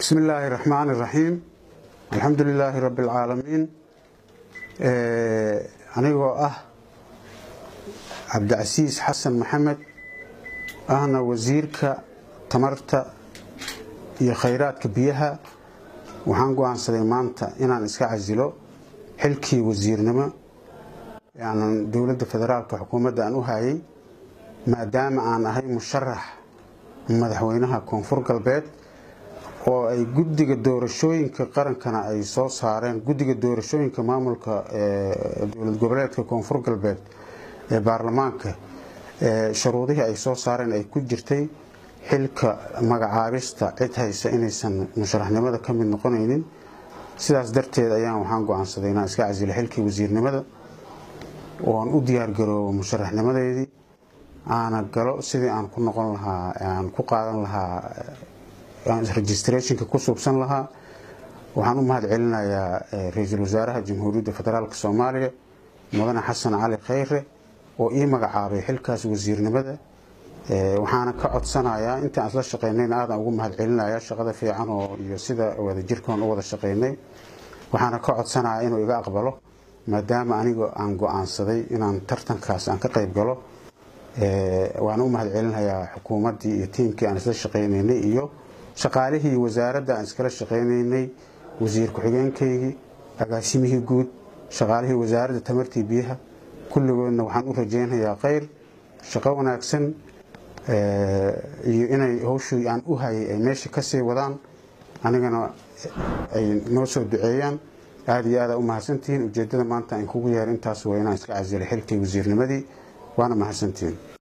bismi illaahi raxmaan iraxiim alxamdu lilaahi rabbi alcaalamiin anigoo ah cabdicasiis xasan maxamed ahna wasiirka tamarta iyo khayraadka biyaha waxaan go-aansaday maanta inaan iska casilo xilkii wasiirnimo aanan dowladda federaalka xukuumadda aan u hayay maadaama aan ahay musharax madaxweynaha koonfur galbeed oo ay guddiga doorashooyinka qarankana ay soo saareen guddiga doorashooyinka maamulka dowlad goboleedka koonfur galbeed ee baarlamaanka shuruudihii ay soo saareen ay ku jirtay xilka magacaabista cid haysa inaysan musharaxnimada ka mid noqonaynin sidaas darteed ayaan waxaan go-aansaday inaan iska casilo xilkii wasiirnimada ooan u diyaargaroobo musharaxnimadeedii aana galo sidii aan ku noqon lahaa aan ku qaadan lahaa registrationka ku suubsan lahaa waxaan u mahad celinayaa ra-iisul wasaaraha jamhuuriyadda federaalk soomaaliya mudane xasan cali khayre oo ii magacaabay xilkaas wasiirnimada waxaana ka codsanayaa intaan isla shaqeynayna aadan ugu mahad celinaya shaqada fiican oo iyo sida wadajirkan u wada shaqeynay waxaana ka codsanayaa inuu iga aqbalo maadaama aniga aan go-aansaday inaan tartankaas aan ka qayb galo waana u mahad celinayaa xukuumaddii iyo tiimkii aan isla shaqeynaynay iyo shaqaalihii wasaaradda aan iskala shaqeynaynay wasiir ku-xigeenkaygii agaasimihii guud shaqaalihii wasaaradda tamartii biyaha kulligoodna waxaan u rajeynayaa khayr shaqo wanaagsan iyo inay howshii aan u hayay ay meesha kasii wadaan anigana ay noo soo duceeyaan aada iyo aada u mahadsantihiin ujeedada maanta aan kugu yeer intaas waa inaan iska casilo xilkii wasiirnimadii waana mahadsantihiin